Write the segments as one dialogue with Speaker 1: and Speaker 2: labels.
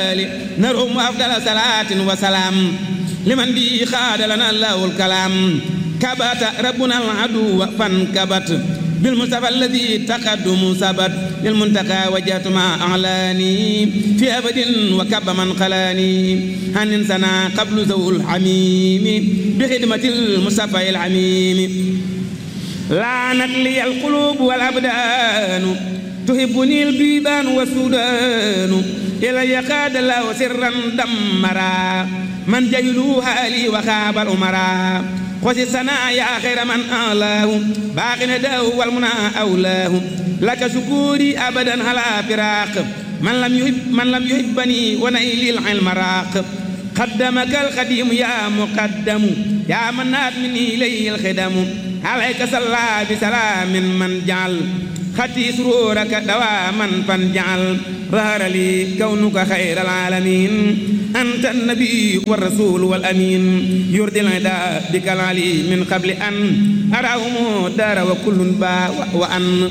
Speaker 1: نرهم أفضل صلاة وسلام لمن به خاد لنا الله الكلام كبت ربنا العدو فانكبت بالمصطفى الذي تقدم ثبت للمنتقى وجهت مع أعلاني في أبد وكب من خلاني هن سنا قبل ذو الحميم بخدمة المصطفى العميم لعنت لي القلوب والأبدان تحبني البيبان والسودان إلى يقاد الله سرا دمرا من جيلوها لي وخاب الأمراء خذ السنا يا خير من آلاه باق نداه والمنى أولاه لك شكوري أبدا على فراق من لم يحب من لم يحبني ونيلي العلم راق قدمك القديم يا مقدم يا من نات مني إليه الخدم عليك صلى بسلام من جعل خطي سرورك دواما فانجعل ظهر لي كونك خير العالمين أنت النبي والرسول والأمين يرضي العدا بك العلي من قبل أن أراهم دار وكل باء وأن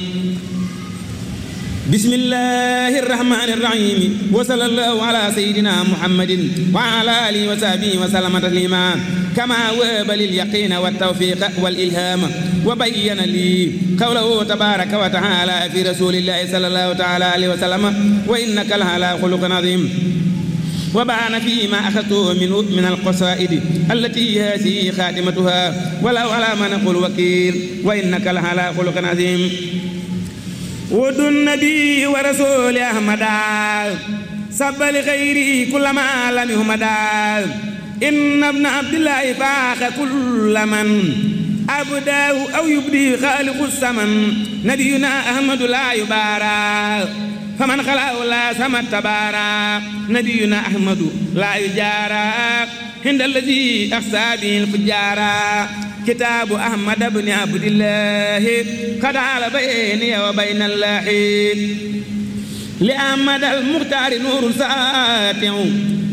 Speaker 1: بسم الله الرحمن الرحيم وصلى الله على سيدنا محمد وعلى آله وصحبه وسلم تسليما كما واب لليقين والتوفيق والإلهام وبين لي قوله تبارك وتعالى في رسول الله صلى الله تعالى عليه وسلم وإنك لعلى خلق عظيم وبان فيما أخذته من من القصائد التي هذه خاتمتها ولو على ما نقول وكيل وإنك لعلى خلق عظيم ود النبي ورسول أحمد سب لغيري كل ما لم يهمدا إن ابن عبد الله فاخ كل من أبداه أو يبدي خالق السمن نبينا أحمد لا يبارى فمن خلاه لا سمى تبارى نبينا أحمد لا يجارى عند الذي أخسى به الفجارى كتاب أحمد بن عبد الله قد على بيني وبين الله لأحمد المختار نور ساتع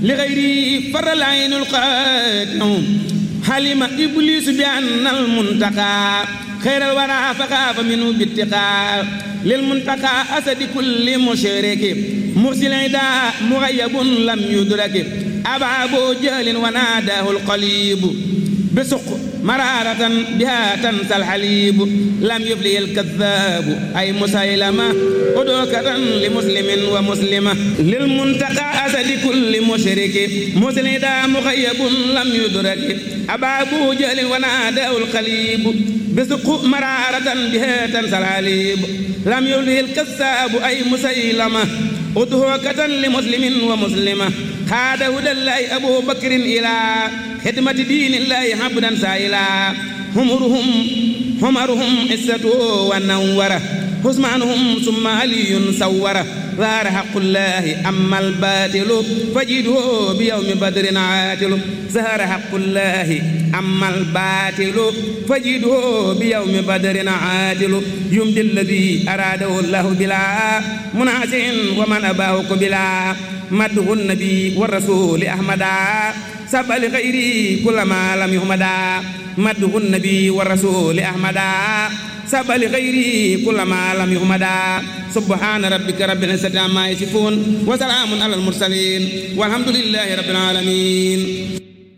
Speaker 1: لغيره فر العين القاتع حلم إبليس بأن المنتقى خير الورى فخاف منه باتقاء للمنتقى أسد كل مشرك مرسل عدا مغيب لم يدرك أبع أبو جهل وناداه القليب بسق مرارة بها تنسى الحليب لم يفلي الكذاب أي مسيلمة أدوكة لمسلم ومسلمة للمنتقى أسد كل مشرك مسندا مخيب لم يدرك أبا أبو جهل وناداه القليب بسق مرارة بها تنسى الحليب لم يفلي الكذاب أي مسيلمة أدوكة لمسلم ومسلمة خاد هدى الله أبو بكر إلى خدمة دين الله عبدا سائلا همرهم همرهم عزته ونوره حسمانهم ثم علي سوره ظهر حق الله أما الباطل فجده بيوم بدر عاتل ظهر حق الله أما الباطل فجده بيوم بدر عاتل يمضي الذي أراده الله بلا منازع ومن أباه بلا مده النبي والرسول أحمدا سب لغيري كل ما لم يحمدا مده النبي والرسول أحمدا سب لغيري كل ما لم يحمدا سبحان ربك رب العزة عما يصفون وسلام على المرسلين والحمد لله رب العالمين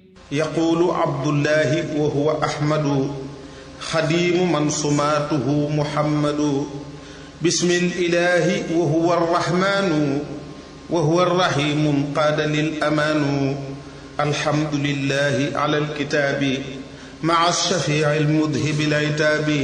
Speaker 2: يقول عبد الله وهو أحمد خديم من صماته محمد بسم الإله وهو الرحمن وهو الرحيم قاد للأمان الحمد لله على الكتاب مع الشفيع المذهب العتاب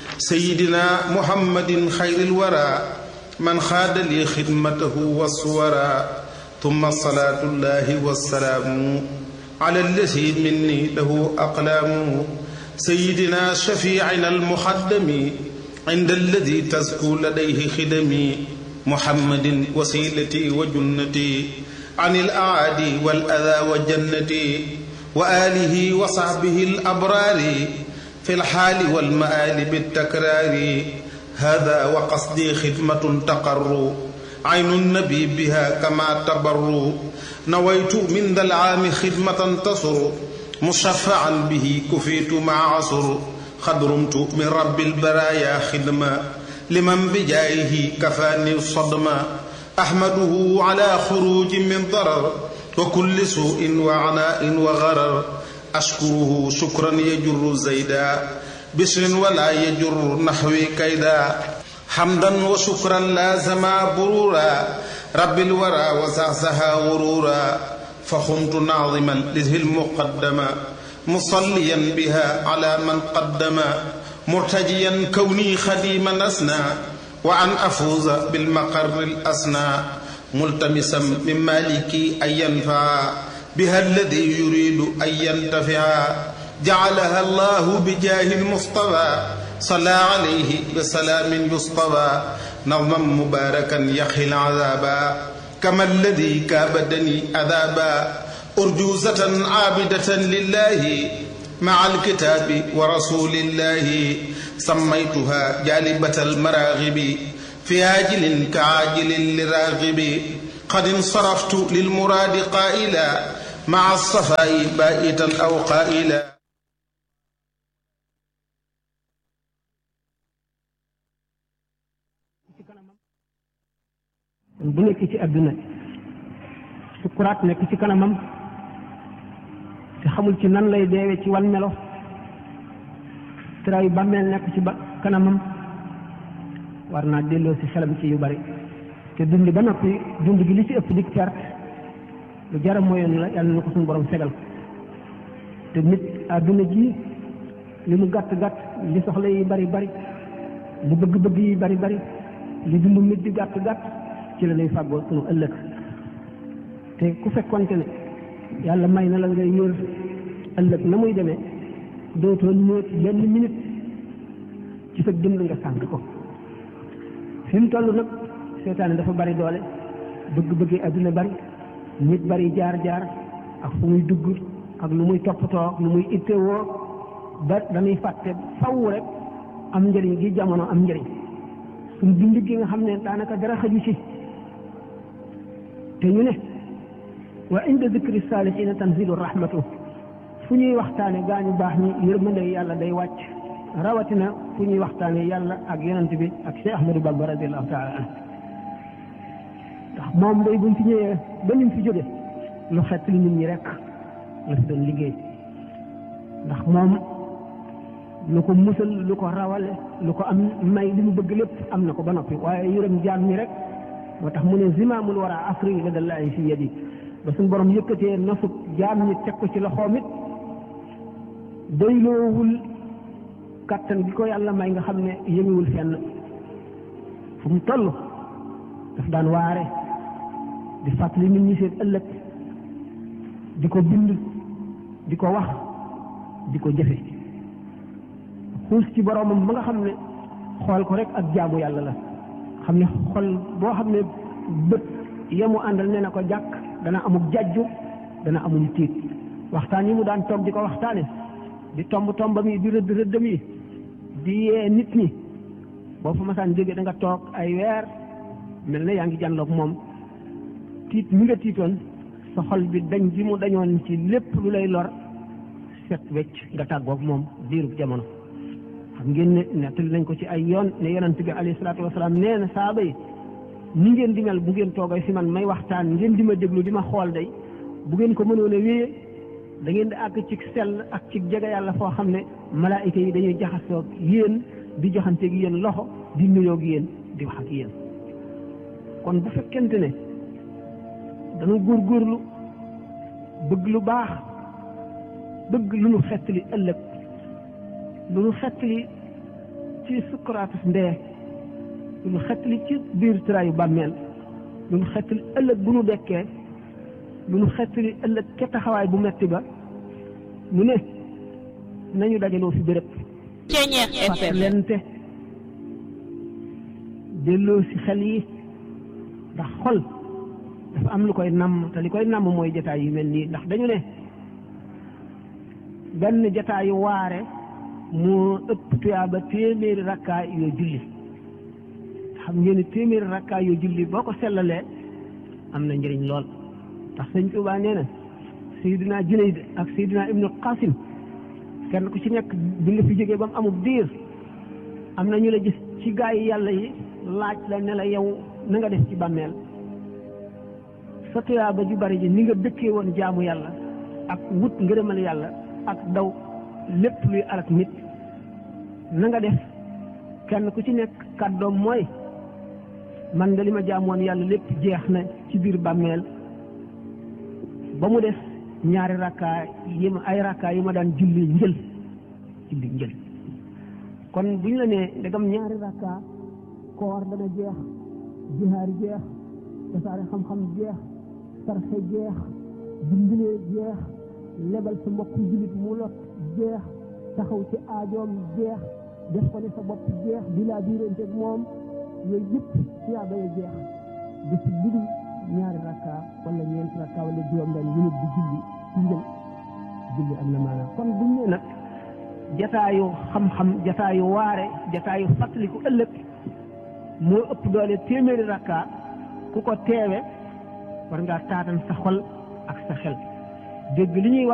Speaker 2: سيدنا محمد خير الورى من خاد لي خدمته والصورى ثم الصلاة الله والسلام على الذي مني له أقلام سيدنا شفيعنا المخدم عند الذي تزكو لديه خدمي محمد وسيلتي وجنتي عن الأعادي والأذى وجنتي وآله وصحبه الأبرار في الحال والمآل بالتكرار هذا وقصدي خدمة تقر عين النبي بها كما تبر نويت من ذا العام خدمة تصر مشفعا به كفيت مع عصر خدرمت من رب البرايا خدمة لمن بجايه كفاني الصدمة أحمده على خروج من ضرر وكل سوء وعناء وغرر أشكره شكرا يجر زيدا بشر ولا يجر نحوي كيدا حمدا وشكرا لازما برورا رب الورى وزعزها غرورا فخمت ناظما لذه المقدمة مصليا بها على من قدم مرتجيا كوني خديما أسنى وأن أفوز بالمقر الأسنى ملتمسا من مالكي أن ينفع بها الذي يريد أن ينتفع جعلها الله بجاه المصطفى صلى عليه بسلام يصطفى نظما مباركا يخي العذابا كما الذي كابدني عذابا أرجوزة عابدة لله مع الكتاب ورسول الله سميتها جالبة المراغب في عاجل كعاجل لراغب قد انصرفت للمراد قائلا مع الصفاء بائتا أو قائلا
Speaker 3: bu nekk ci àdduna sukuraat nekk ci kanamam te xamul ci nan lay deewe ci wan melo tëraayu bàmmeel nekk ci ba kanamam war naa delloo si xelam ci yu bari te dund ba noppi dund gi li ci ëpp di perte lu jaram mooyoon la yàlla na ko suñu borom segal te nit àdduna ji li mu gàtt gàtt li soxla yi bari bari li bëgg-bëgg yi bari bari li dund nit di gàtt gàtt ci la lay fàggoo sunu ëllëg te ku fekkonte ne yàlla may na la ngay yër ëllëg na muy demee dootoo ñëw benn minute ci sa dund nga sànq ko fi mu toll nag seetaane dafa bari doole bëgg-bëggee adduna bari nit bari jaar-jaar ak fu muy dugg ak lu muy toppatoo ak lu muy ittewoo ba dañuy fàtte faw rek am njëriñ gi jamono am njëriñ suñ dund gi nga xam ne daanaka dara xaju ci te ñu ne wa inda dikri saalihiina tanzilu rahmatu fu ñuy waxtaane gaañu baax ñi yërmande yàlla day wàcc rawatina fu ñuy waxtaane yàlla ak yonent bi ak Cheikh Ahmadou Bamba radiallahu taala an ndax moom day buñ fi ñëwee ba ñu fi jóge lu xett li nit ñi rek la fi doon liggéey ndax moom lu ko musal lu ko rawale lu ko am may li mu bëgg lépp am na ko ba noppi waaye yërëm jaam ñi rek moo tax mu ne zimaamul wara afri la dallaahi fi yadi ba suñ borom yëkkatee nasub jaam ñi teg ko ci loxoom it doyloowul kàttan gi ko yàlla may nga xam ne yënguwul fenn fu mu toll daf daan waare di fàttali nit ñi seen ëllëg di ko bind di ko wax di ko jëfe xuus ci boromam ba nga xam ne xool ko rek ak jaamu yàlla la xam ne xol boo xam ne bët yemu àndal ne na ko jàkk dana amul jajju dana amul tiit waxtaan yi mu daan toog di ko waxtaane di tomb tombam yi di rëdd rëddam yi di yee nit ñi boo fa masaan jóge da nga toog ay weer mel na yaa ngi jànloog moom tiit mi nga tiitoon sa xol bi dañ ji mu dañoon ci lépp lu lay lor set wecc nga tàggoog moom diirub jamono xam ngeen ne nettali nañ ko ci ay yoon ne yonent bi alayhi salaatu wasalaam nee na saaba yi ni ngeen di mel bu ngeen toogay fi man may waxtaan ngeen di ma déglu di ma xool day bu ngeen ko mënoon a wéyee da ngeen di àgg ci sell ak ci jege yàlla foo xam ne malaayika yi dañuy jaxasoog yéen di joxanteeg yéen loxo di nuyoog yéen di wax ak yéen kon bu fekkente ne dañu góorgóorlu bëgg lu baax bëgg lu nu xettali ëllëg lu nu xettali ci sukkuraatu ndee lu nu xettali ci biir tëraayu bàmmeel lu nu xettali ëllëg bu nu dekkee lu nu xettali ëllëg ca taxawaay bu metti ba mu ne nañu dajaloo fi béréb fàttalente delloo si xel yi ndax xol dafa am lu koy namm te li koy namm mooy jataay yu mel nii ndax dañu ne benn jataayu waare moo ëpp tuyaaba téeméeri rakkaa yoo julli xam ngeen ni téeméeri rakkaa yoo julli boo ko sellalee am na njëriñ lool ndax sëñ Tuubaa nee na Seydina Junayd ak Seydina Ibnu Qasim kenn ku ci nekk bi nga fi jógee ba mu amul diir am na ñu la gis ci gaa yi yàlla yi laaj la ne la yow na nga def ci bàmmeel sa tuyaaba ju bari ji ni nga dëkkee woon jaamu yàlla ak wut ngërëmal yàlla ak daw lépp luy alak nit na nga def kenn ku ci nekk kàddoom mooy man de li ma jaamoon yàlla lépp jeex na ci biir bàmmeel ba mu des ñaari rakkaa yi ma ay rakkaa yi ma daan julli njël julli njël kon bu ñu la nee ndegam ñaari rakkaa koor dana jeex jihaar jeex tasaare xam-xam jeex sarxe jeex dimbilee jeex lebal sa mbokk jullit mu lot jeex taxaw ci aajoom jeex def ko ne sa bopp jeex di laa biiranteeg moom yooyu yëpp tuyaaba ya jeex di si budul ñaari rakka wala ñeenti rakka wala juróom benn yu nit di julli ci njël julli am na maanaam kon buñ ne nag jataayu xam-xam jataayu waare jataayu fàttaliku ëllëg moo ëpp doole téeméeri rakka ku ko teewe war ngaa taatan sa xol ak sa xel dégg li ñuy wax